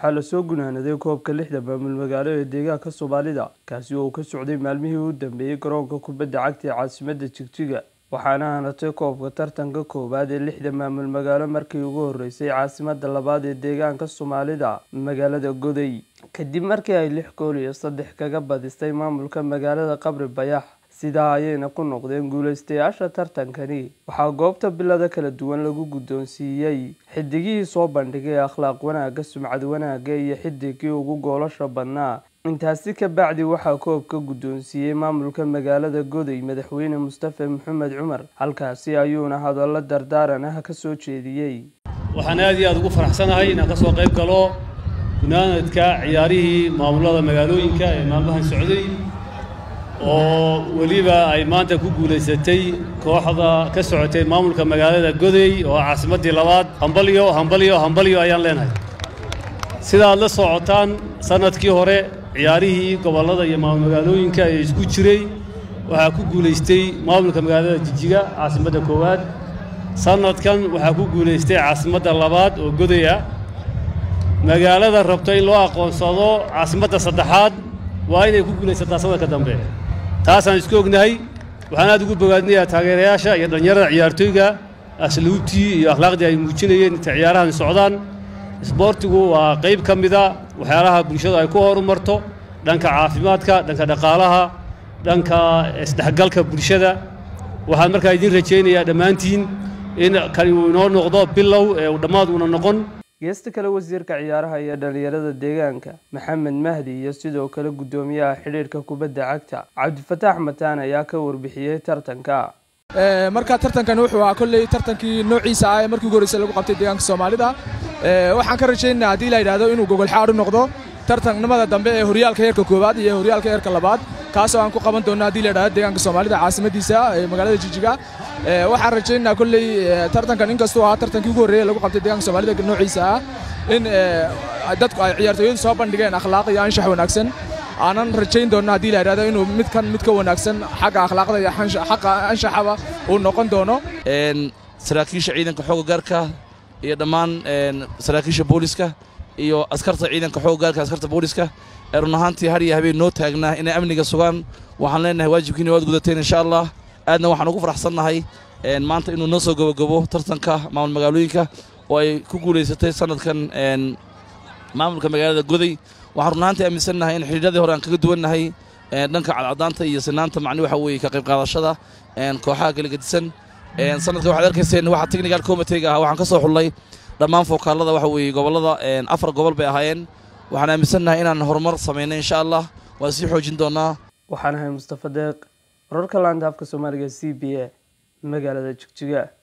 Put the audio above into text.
waxaa lasoo gunaanaday koobka lixda maamul magaalo ee deegaanka soomaalida kaasi oo uu ka socday maalmihii u dambeeyey garoonka kubadda cagta ee caasimadda jigjiga waxaana hanatay koobka tartanka koowaad ee lixda maamul magaalo markii ugu horeysay caasimada labaad ee deegaanka soomaalida magaalada goday kadib markii ay lix gool iyo saddex kaga badistay maamulka magaalada qabri bayax sidaa ayayna ku noqdeen guuleystayaasha tartankani waxaa goobta bilada kala duwan lagu guddoonsiiyey xidigihii soo bandhigay akhlaaq wanaagga sumcad wanaagga iyo xidigii ugu goolasha badnaa intaasi ka bacdi waxaa koobka guddoonsiiyey maamulka magaalada goday madaxweyne mustafe maxamed cumar halkaasi ayuuna hadallo dardaaran ah ka soo jeediyey waxaan aad iyo aada ugu faraxsanahay inaan ka soo qayb galo gunaanadka ciyaarihii maamulada magaalooyinka ee maalmahan socday oo weliba ay maanta ku guulaysatay kooxda ka socotay maamulka magaalada goday oo caasimaddii labaad hambalyo hambalyo hambalyo ayaan leenahay sida aad la socotaan sannadkii hore ciyaarihii gobollada iyo maamul magaalooyinka ee isku jiray waxaa ku guulaystay maamulka magaalada jijiga caasimadda koowaad sannadkan waxaa ku guulaystay caasimadda labaad oo goday ah magaalada rabto in loo aqoonsado caasimadda saddexaad waa inay ku guulaysataa sanadka dambe taasaan isku ognahay waxaan aad ugu bogaadinayaa taageerayaasha iyo dhallinyarada ciyaartooyga asluubtii iyo akhlaaqdii ay muujinayeen inta ciyaarahan socdaan isboortigu waa qayb ka mida waxyaalaha bulshadu ay ku horumarto dhanka caafimaadka dhanka dhaqaalaha dhanka isdhexgalka bulshada waxaan markaa idiin rajaynayaa dhammaantiin in kani uu inoo noqdo bilow ee uu dhammaad uuna noqon geesta kale wasiirka ciyaaraha iyo dhalinyarada deegaanka maxamed mahdi iyo sidoo kale guddoomiyaha xidhiirka kubadda cagta cabdifataax mataan ayaa ka warbixiyey tartanka marka tartankan wuxuu ahaa kolley tartankii noociisa ah ee markii ugu horreysay lagu qabtay deegaanka soomaalida waxaan ka rajaynaynaa haddii la yidhahdo inuu gogolxaadh u noqdo tartannimada dambe ee horyaalka heerka koowaad iyo horyaalka heerka labaad kaasoo aan ku qaban doonno haddii la yidhahdo deegaanka soomaalida caasimadiisa ee magaalada jijiga waxaan rajaynaynaa kolley tartankan inkastuu ahaa tartankii ugu horreeyay lagu qabtay deegaanka soomaalida noociisa ah in dadku ay ciyaartooyadu soo bandhigeen akhlaaq iyo anshax wanaagsan aanan rajayn doonno haddii la yidhahdo inuu midkan mid ka wanaagsan xagga akhlaaqda iyo xagga anshaxaba uu noqon doono saraakiisha ciidanka xoogga gaarka iyo dhammaan saraakiisha booliska iyo askarta ciidanka xoogga gaarka askarta booliska ee run ahaantii har iyo habeen noo taagnaa inay amniga sugaan waxaan leenahay waajibkiina waad gudateen insha allah aadna waxaan ugu faraxsannahay maanta inuu noo soo gabagabo tartanka maamul magaalooyinka oo ay ku guulaysatay sanadkan maamulka magaalada goday waxaan run ahaantii aaminsannahay in xidhiidradii hore aan kaga duwannahay dhanka cadcadaanta iyo sinaanta macni waxa weeye ka qayb qaadashada kooxaha kala gedisan sanadka waxaad arkayseen waxa technical committeega ahaa waxaan ka soo xullay dhammaan fookaalada waxa weeye gobollada afar gobol bay ahaayeen waxaan aaminsannahay inaan horumar samaynay insha allah waan sii xoojin doonaa waxaan ahay mustafa deeq wararka laanta afka soomaaliga c b a magaalada jigjiga